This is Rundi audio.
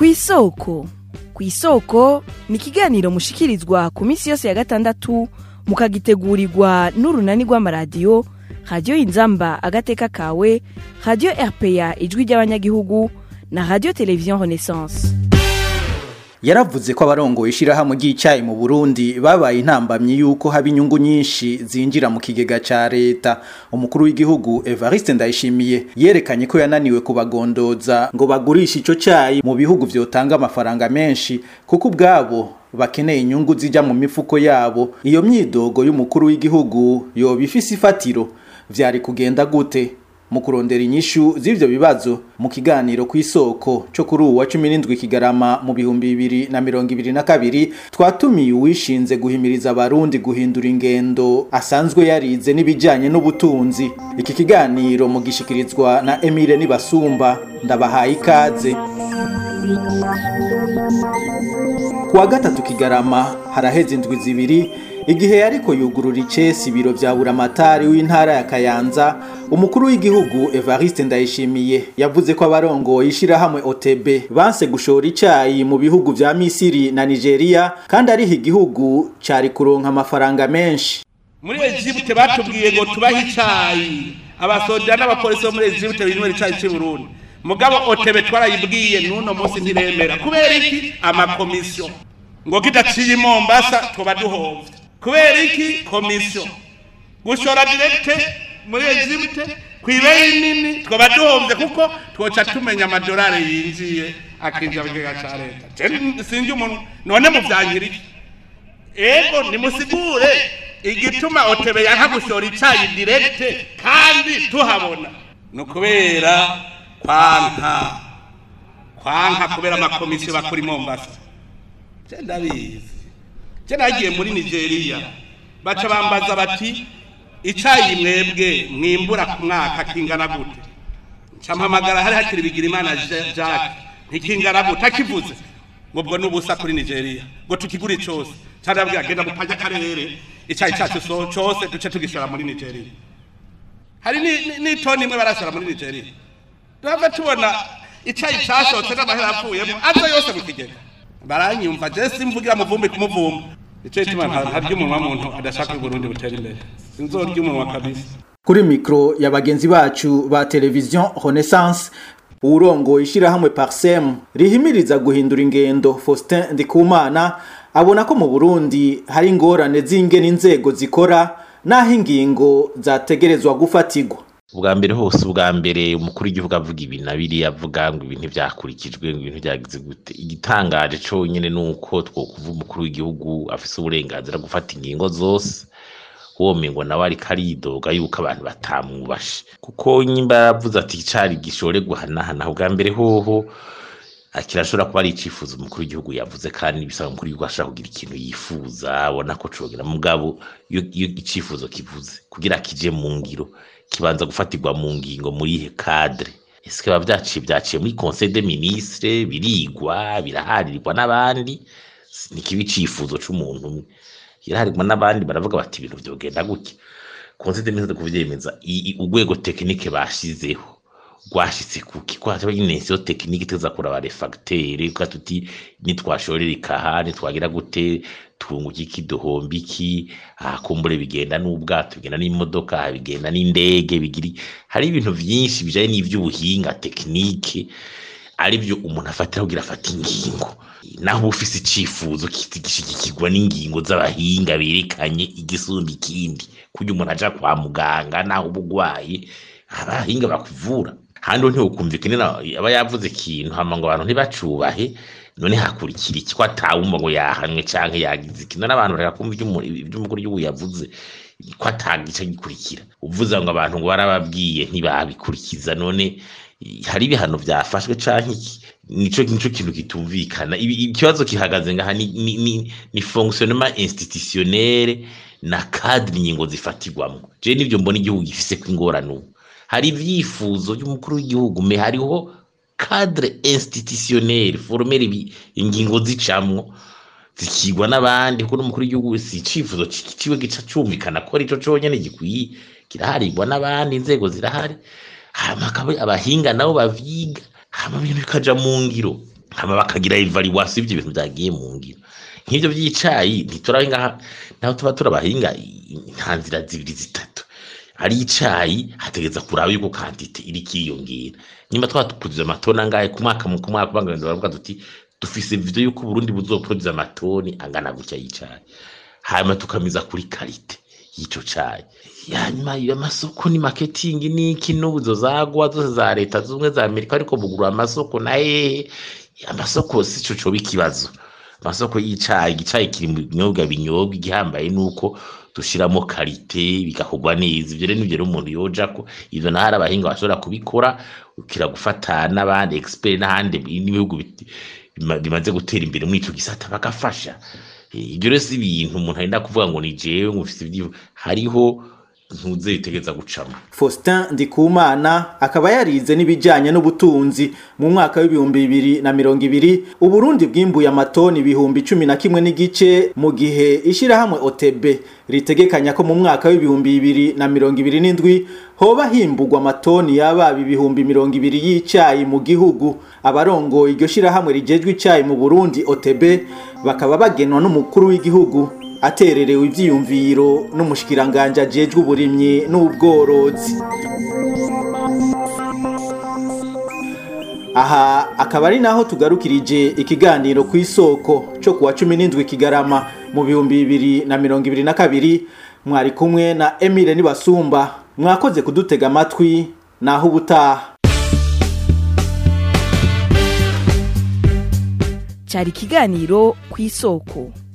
ku isoko ku isoko ni ikiganiro mushikirizwa ku minsi yose ya gatandatu mukagitegurirwa n'urunani rw'amaradiyo radiyo inzamba agateka kawe radiyo rpa ijwi ry'abanyagihugu na radiyo televiziyo renaissance yaravuze ko abarongoye ishirahamwe ry'icyayi mu Burundi babaye intambamyi yuko haba inyungu nyinshi zinjira mu kigega ca leta umukuru w'igihugu Evariste Ndayishimiye yerekanye ko yananiwe kubagondoza ngo bagurishe ico cyayi mu bihugu vyotanga amafaranga menshi kuko ubwabo bakeneye inyungu zija mu mifuko yabo iyo myidogo y'umukuru w'igihugu yoba ifise ifatiro vyari kugenda gute mu kurondera inyishu z'ivyo bibazo mu kiganiro ku isoko cyo kuri uwa 17 kigarama mu bihumbi bibiri na mirongo ibiri na kabiri twatumiye uwishinze guhimiriza abarundi guhindura ingendo asanzwe yarize n'ibijanye n'ubutunzi iki kiganiro mugishikirizwa na Emile Nibasumba ndabahaye ikaze kuwa gatatu kigarama haraheze indwi zibiri igihe yariko yugurura icesi ibiro vya buramatari w'intara ya Kayanza umukuru w'igihugu Evariste Ndayishimiye yavuze ko abarongoye ishirahamwe OTB banse gushora icayi mu bihugu vya Misiri na Nigeria kandi ariho igihugu cari kuronka amafaranga menshi muri Egypte batubwiye ngo tubahe icayi abasoja n'abapolisi bo muri Egypte binywera icayi cy'i Burundi mugabo OTB twarayibwiye n'uno munsi ntiremera kubera iki amakomisiyo ngo kidaciye i Mombasa tuba duhovye kubera iki komisiyo gushora direkte muri Egypte kwibeyi nini twaba duhovye kuko twoca tumenya amadolari yinjiye akinjira mu kigega ca leta sinzi umuntu none muvyankira iki ego nimusigure igituma otebe yanka gushora icayi direkte kandi tuhabona ni ukubera kwanka kwanka kubera amakomisiyo bakora i Mombasa je ndabizi je nagiye muri Nigeria baca bambaza bati icayi mwebwe mwimbura ku mwaka kingana gute campamagara hari hakiri bigira imana Jacques ntikingana gute akivuze ngo ubwo nubusa kuri Nigeria ngo tukigure cyose cyarabwira genda mupanja karere icayi cyacu so cyose duce tugishora muri Nigeria hari ni toni imwe barashora muri Nigeria turava tubona icayi cyashotse n'amahera apfuyemo aza yose mu kigega baranyumva je simvugira muvumbi kumuvumba ico ituma ntarya umunwa muntu adashaka Burundi butera imbere sinzorya umunwa kabisa kuri mikro ya bagenzi bacu ba televiziyo Renaissance urongo ishirahamwe Parsem rihimiriza guhindura ingendo Faustin Ndikumana abona ko mu Burundi hari ingorane z'ingene inzego zikora naho ingingo zategerezwa gufatirwa ubwa mbere hose ubwa mbere umukuru w'igihugu avuga ibi na biriya avuga ngo ibintu byakurikijwe ngo ibintu byagize gute igitangaje conyine ni uko twokuva umukuru w'igihugu afise uburenganzira gufata ingingo zose wome ngo nawe ariko aridoga yuko abantu batamwubashe kuko nyimba yaravuze ati icari gishore guhanahana ubwa mbere hoho kirashobora kuba ari icifuzo umukuru w'igihugu yavuze kandi bisaba umukuru w'igihugu ashaka kugira ikintu yifuza abona ko cogera mugabo iyo icifuzo kivuze kugira kije mu ngiro kibanza gufatirwa mu ngingo muri ihe cadre ese biba byaciye byaciye muri conseil des ministres birigwa biraharirwa n'abandi ni kibi cifuzo c'umuntu umwe iraharirwa n'abandi baravuga bati ibintu vyogenda gutya conseil des ministres kuvyemeza urwego technique bashizeho rwashitse kuki ko hataba inensiyo tekinike tuza kuraba refactere ko tuti nitwashorera ikaha nitwagira gute twunguka iki duhomba iki kumbure bigenda n'ubwato bigenda n'imodoka bigenda n'indege bigiri hari ibintu byinshi bijanye n'ivy'ubuhinga tekinike ari byo umuntu afatira kugira afata ingingo naho ufise icifuzo gishigikirwa n'ingingo z'abahinga berekanye igisumba ikindi kugira umuntu aja kwa muganga naho ubugwaye abahinga bakuvura handi ntiwukumvikane aba yavuze ikintu hama ngo abantu ntibacubahe none hakurikira iki ko atawumva ngo yahanwe canke yagize ikintu n'abantu bareka kumva ivy'umukuru w'igihugu yavuze ko atagica gikurikira uvuze ngo abantu ngo barababwiye ntibabikurikiza none hari ibihano byafashwe canke iki nico nico kintu kitumvikana ikibazo kihagaze ngaha ni ni, ni, ni fonctionnement institutionnel na cadre ingingo zifatirwamo je nivyo mbona igihugu gifise ko ingorane ubu hari ivyifuzo by'umukuru w'igihugu me hariho cadre institutionnel formel ingingo zicamwo zikigwa n'abandi kuko n'umukuru w'igihugu si icifuzo ciwe gica cumvikana ko arico conyene gikwiye kiraharirwa n'abandi inzego zirahari hama abahinga nabo bavyiga hama ibintu bikaja mu ngiro hama bakagira evaluation y'ivyo bintu vyagiye mu ngiro nk'ivyo vy'icayi ntiturahinga naho tuba turabahinga nta nzira zibiri zitatu ari icayi hategeza kuraba yuko kantite iri kiyongera nyuma twatukuziza amatoni angahe ku mwaka mu ku mwaka bangana baravuga tuti dufise video yuko Burundi buzoproduza amatoni angana gutya y'icayi hanyuma tukamiza kuri karite y'ico cayi hanyuma iyo amasoko ni marketing niki n'ubuzo zagwa zose za leta zumwe za Amerika ariko bugura amasoko na hehe amasoko si co coba ikibazo amasoko y'icayi igicayi kiri mu binyobwa binyobwa igihambaye nuko dushiramo karite bigakorwa neza ivyo rero nivyo rero umuntu yojako ivyo naho hari abahinga bashobora kubikora ukira gufata n'abandi expert n'ahandi n'ibihugu biti- bima- bimaze gutera imbere muri ico gisata bagafasha Eh, ibyo rero si ibintu umuntu arenda kuvuga ngo ni jewe ngo mfise ivyo hariho ntuze bitegeza gucamo Faustin Ndikumana akaba yarize n'ibijanye n'ubutunzi mu mwaka w'ibihumbi bibiri na mirongo ibiri Uburundi bwimbuye amatoni ibihumbi cumi na kimwe n'igice mu gihe ishirahamwe OTB ritegekanya ko mu mwaka w'ibihumbi bibiri na mirongo ibiri n'indwi hoba himbugwa amatoni yababa ibihumbi mirongo ibiri y'icayi mu gihugu abarongoye iryo shirahamwe rijejwe icayi mu Burundi OTB bakaba bagenwa n'umukuru w'igihugu atererewe ivyiyumviro n'umushikiranganje ajejwe uburimyi n'ubworozi aha akaba ari naho tugarukirije ikiganiro ku isoko cyo kuwa cumi n'indwi kigarama mu bihumbi bibiri na mirongo ibiri na kabiri mwari kumwe na emile nibasumba mwakoze kudutega amatwi naho ubutaha cyari ikiganiro ku isoko